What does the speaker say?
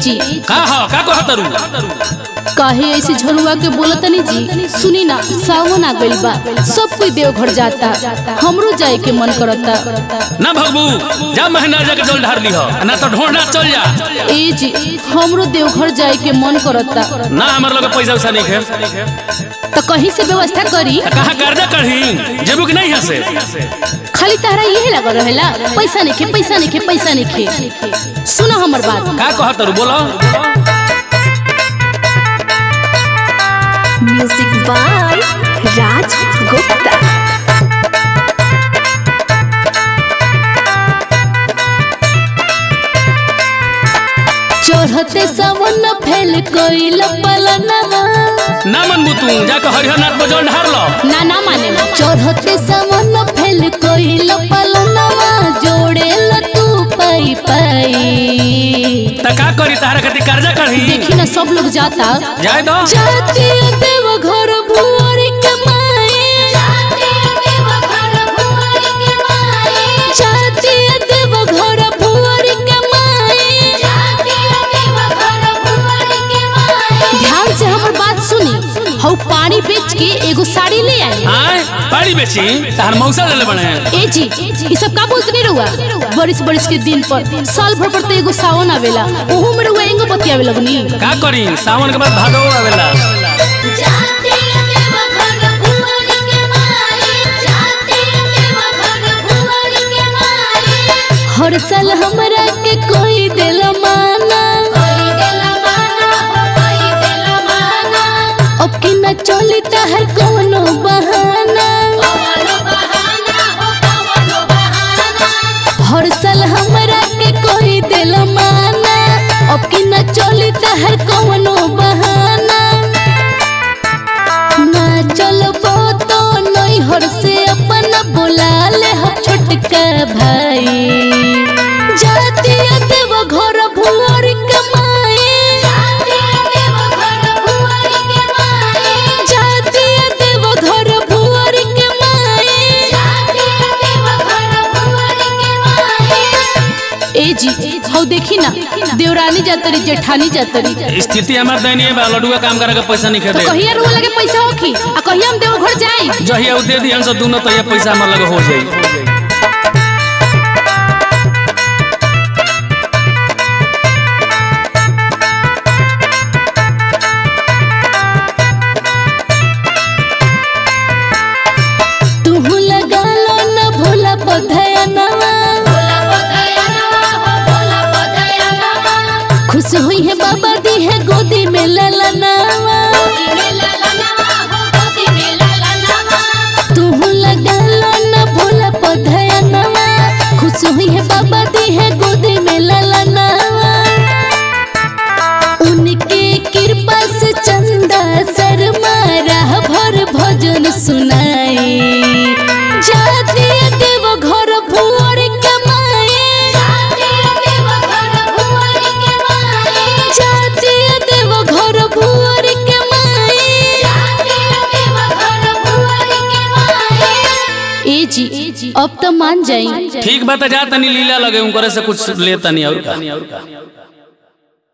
जी का हो का कह तरू काहे ऐसे झरुआ के बोलतनी जी सुनी ना सावन आ गइल बा सब कोई देवघर जाता हमरो जाए के मन करता ना भगबू जा महीना जाके जल ढार ली हो ना तो ढोंढा चल जा ए जी हमरो देवघर जाए के मन करता ना हमार लगे पैसा वैसा नहीं खे तो कहीं से व्यवस्था करी कहाँ कर्जा कढ़ी जेबू कि नहीं यहाँ से खाली तारा यही लगल रहेला पैसा नहीं खे पैसा नहीं खे पैसा नहीं खे सुनो हमर बात का कह तरू बोलो म्यूजिक बाय राज गुप्ता चढ़ते सावन फैल कइल पलनवा ना मनबू तू जाके हरिहरनाथ में जल ढार लो ना ना माने चढ़ते सावन फैल कइल पलनवा जोड़े ल तू पाई पाई त का करी तारा खातिर कर्जा कढ़ी देखी ना सब लोग जाता जाए दो जाती देव घर भुअरी कमाए जाती देव घर भुअरी कमाए ध्यान से हमर बात सुनी हऊ पानी बेच के एगो साड़ी ले आई आए पानी बेची तार मौसा ले बने ए जी ये सब का बोलत नहीं रहुआ बरिस बरिस के दिन पर साल भर पर तो एगो सावन आवेला ओहू में रहुआ एंगो बतियावे लगनी का करी सावन के बाद भादो आवेला हर साल हमरा के कोई दिल माना अब की न चली तहर कोनो बहाना हर साल हमरा के कोई दिल माना अब की न चली तहर कोनो बहाना ना चलबो तो नहीं हर से अपना बुला ले हम छोटका भाई जाती देव घर भुअर कमाए जाती देव घर भुअर कमाए ए जी हौ देखी ना देवरानी जातरी जेठानी जातरी स्थिति हमार दयनीय बा लडुआ काम करे के पैसा नहीं तो खेदे कहिया रुआ लगे पैसा होखी आ कहिया हम देवघर जाई जहिया उ दे दिहन से दोनों तो ये पैसा हमार लगे हो जाई तुहू लगा लो न भोला पधयनवा खुश हुई है बाबा दी है गोदी में ललनावा तुहू लगा लो न भोला पधयनवा खुश हुई है बाबा दी है गोदी में ललनावा उनके कृपा से चंदा शर्मा राह भर भजन सुनाए जाती देव घर भुअर कमाए जाती देव घर भुअर कमाए ए जी अब तो मान जाई ठीक बा त जा तनी लीला लगे उनकरे से कुछ ले तनी और का